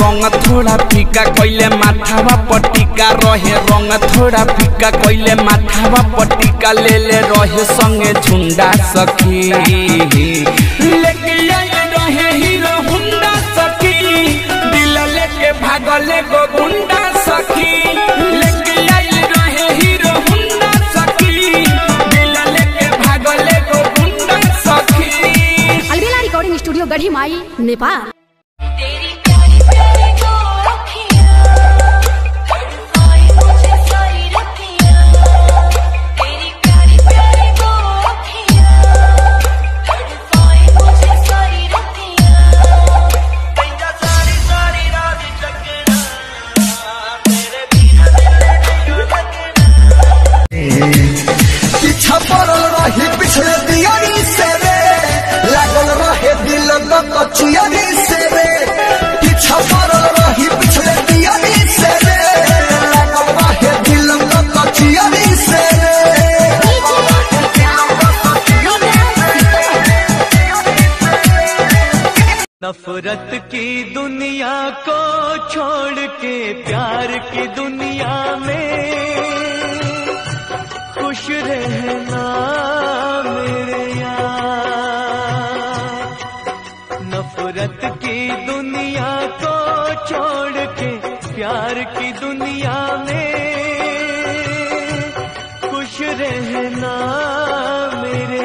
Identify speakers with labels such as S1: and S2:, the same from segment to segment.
S1: रंग थोड़ा फीका कैले माथावा पटिका रहे रंग थोड़ा फीका कैले माथावा पटिका ले ले रहे संगे झुंडा सखी लेके आइल रहे हीरो हुंडा सखी दिल लेके भागले गो गुंडा सखी लेके आइल रहे हीरो हुंडा सखी दिल लेके भागले गो गुंडा सखी
S2: अलबेला रिकॉर्डिंग स्टूडियो गढ़ी माई नेपाल
S3: तेरी प्यारी प्यारी दो अखियाँ तड़पाए मुझे सारी रतियाँ तेरी प्यारी प्यारी दो अखियाँ तड़पाए मुझे सारी रतियाँ
S4: ਕਹਿੰਦਾ ਸਾਰੀ ਸਾਰੀ ਰਾਤ ਚੱਕਣਾ ਤੇਰੇ ਬਿਨਾ ਦਿਲ ਨਹੀਂ ਲੱਗਣਾ
S5: पीछा पड़ल रही पिछले दियारी से रे लागल रहे दिल कचियारी से रे पीछा पड़ल रही पिछले दियारी से रे लागल रहे दिल कचियारी से रे
S4: नफरत की दुनिया को छोड़ के प्यार की दुनिया में खुश रहना मेरे यार नफरत की दुनिया को छोड़ के प्यार की दुनिया में खुश रहना मेरे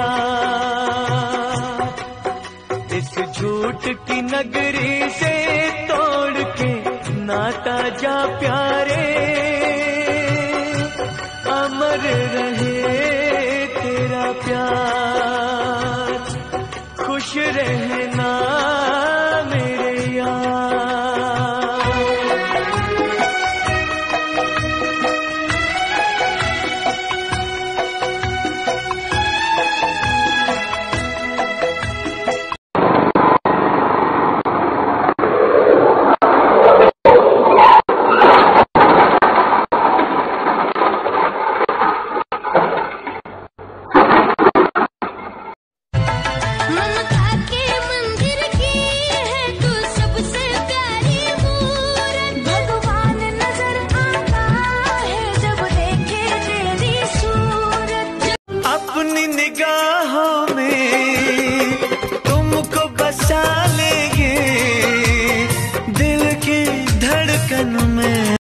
S4: यार इस झूठ की नगरी से तोड़ के नाता जा प्यारे